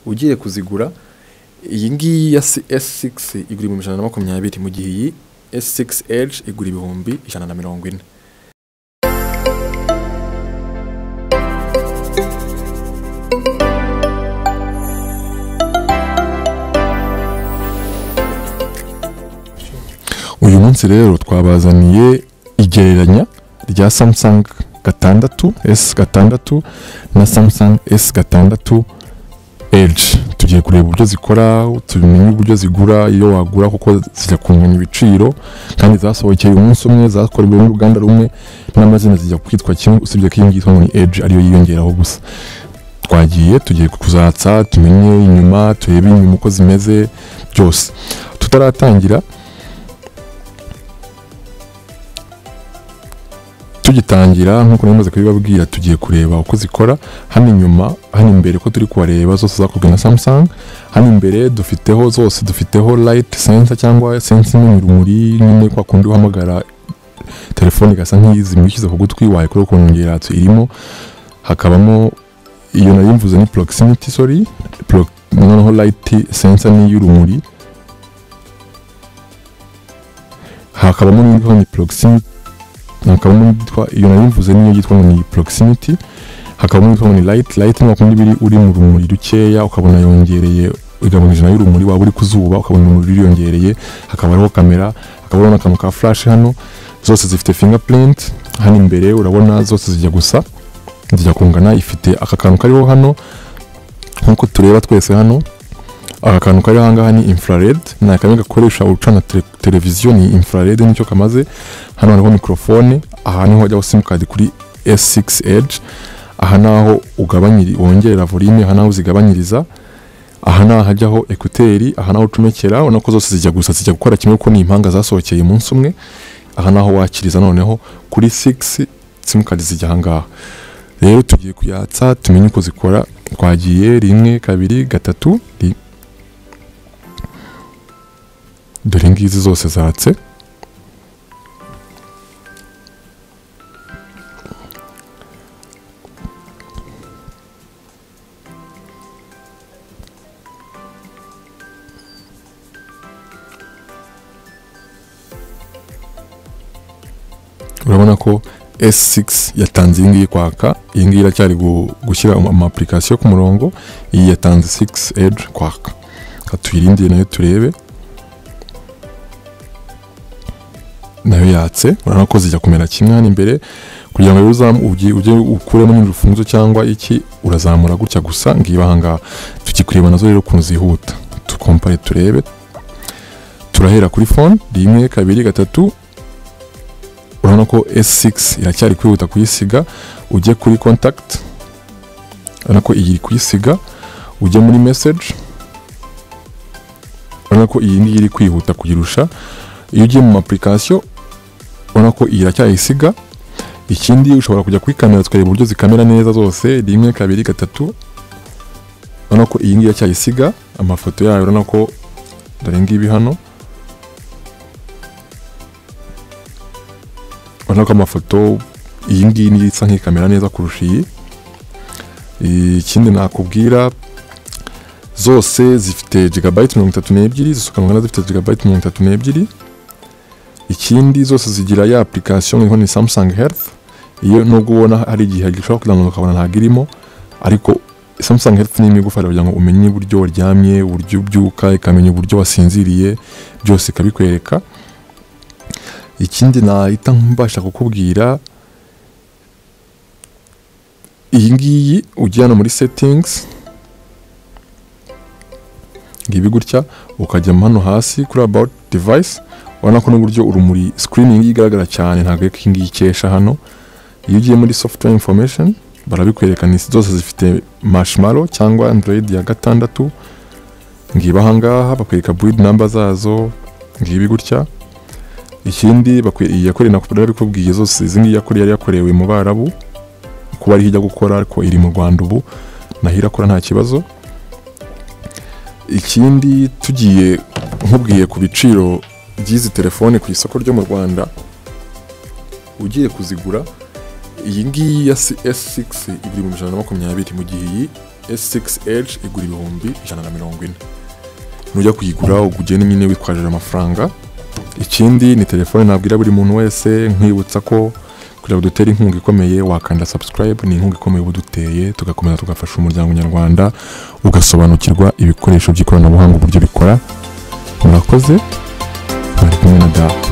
ugiye kuzigura iyi ngiyi ya S6 igura ibihumbi ijana na makumyabiri mu gihe iyi S6 Edge igura ibihumbi ijana na mirongo ine uyu munsi rero twabazaniye igereranya rya samsung gatandatu s gatandatu na samsung s gatandatu edge tugiye kureba uburyo zikora tumenye uburyo zigura iyo wagura kuko zijya kunganya ibiciro kandi zasohokeye umunsi umwe zakorewe n'uruganda rumwe n'amazina zijya kwitwa kimwe usibye ko iyi ngiyi twabonye edge ariyo yiyongeraho gusa twagiye tugiye kuzatsa tumenye inyuma turebe inyuma uko zimeze byose tutaratangira tugitangira nk'uko nari maze kubibabwira tugiye kureba uko zikora hano inyuma hano imbere ko turi kubareba zose zakozwe na samsung hano imbere dufiteho zose dufiteho light sensor cyangwa sense nini urumuri nyine kwa kundi uhamagara telefone igasa nk'izi mwishyize ku gutwi wayikora ukuntu ngeratsi irimo hakabamo iyo nari mvuze ni proximity sorry pro, noneho light sensor ni y'urumuri hakabamo n'indi ni proximity hakabamo n'itwa iyo nayo mvuze niyo yitwa ngo ni proximity hakabamo n'itwa ngo ni light light ni wakundi biri uri mu rumuri rukeya ukabona yongereye igabanije nayo urumuri waba uri ku zuba ukabona urumuri ruriyongereye hakaba hariho kamera hakaba hariho n'akantu ka flash hano zose zifite fingerprint hano imbere urabona zose zijya gusa zijya kungana ifite aka kantu kariho hano nk'uko tureba twese hano aka kantu kari ahangaha ni infrared ni akamwe gakoresha ucana televiziyo ni infrared nicyo kamaze hano hariho mikorofone aha niho hajyaho simukadi kuri S6 Edge aha naho ugabanyiri wongerera volume aha naho zigabanyiriza aha ni ahajyaho ekuteri aha naho ucomekera ubona ko zose zijya gusa zijya gukora kimwe kuko ni impanga zasohokeye umunsi umwe aha naho wakiriza noneho kuri 6 simukadi zijya ahangaha rero tugiye kuyatsa tumenye uko zikora twagiye rimwe kabiri gatatu ri dore ngizi zose zatse urabona ko S6 yatanze iyi ngiyi kwaka iyi ngiyi iracyari gushyira amapurikasiyo ku murongo iyi yatanze 6 edge kwaka tuyirindire nayo turebe nayo yatse urabona ko zijya kumera kimwe hano imbere kugira ngo ujye ukuremo nyine urufunzo cyangwa iki urazamura gutya gusa ngiba ahangaha tukikureba nazo rero ukuntu zihuta tukompare turebe turahera kuri fone rimwe kabiri gatatu urabona ko S6 iracyari kwihuta kuyisiga ujye kuri contact urabona ko iyi kuyisiga ujye muri message urabona ko iyi ngiyi iri kwihuta kuyirusha iyo ugiye mu application urabona ko iyi iracyayisiga ikindi ushobora kujya kuri kamera tukareba uburyo zikamera neza zose rimwe kabiri gatatu urabona ko iyi ngiyi iracyayisiga amafoto yayo urabona ko dore ngibi hano urabona ko amafoto iyi ngiyi niyo isa nk'ikamera neza kurusha iyi ikindi nakubwira zose zifite gigabayiti mirongo itatu n'ebyiri zisukangana zifite gigabayiti mirongo itatu n'ebyiri ikindi zose zigira ya application iriho ni Samsung Health iyo nubwo ubona hari igihe gishobora kuzamuka ukabona ntabwo irimo ariko Samsung Health ni imigufara kugira ngo umenye uburyo waryamye uburyo ubyuka ikamenya uburyo wasinziriye byose ikabikwereka ikindi nahita mbasha kukubwira iyi ngiyi ujya hano muri settings ngibi gutya ukajya hano hasi kuri about device urabona ko n'uburyo urumuri screening igaragara cyane ntabwo ari ngiyi ikesha hano iyo ugiye muri software information barabikwereka ni zose zifite marshmallow cyangwa android ya gatandatu ngiba ahangaha bakwereka breed number zazo ngibi gutya ikindi iyi yakoreye nakubwira arabikubwiye zose izi ngiyi yakoreye yari yakorewe mu barabu kuba ariho ijya gukora ariko iri mu rwanda ubu naho irakora nta kibazo ikindi tugiye nkubwiye ku biciro by'izi telefone ku isoko ryo mu rwanda ugiye kuzigura iyi ngiyi ya S6 igura ibihumbi ijana na makumyabiri mu gihe iyi S6H igura ibihumbi ijana na mirongo ine nujya kuyigura ugenda nyine witwaje amafaranga ikindi ni telefone nabwira buri muntu wese nkwibutsa ko kugira ngo dutere inkunga ikomeye wakanda subscribe ni inkunga ikomeye uba uduteye tugakomeza tugafasha umuryango nyarwanda ugasobanukirwa ibikoresho by'ikoranabuhanga uburyo bikora murakoze bari kumwe na dawa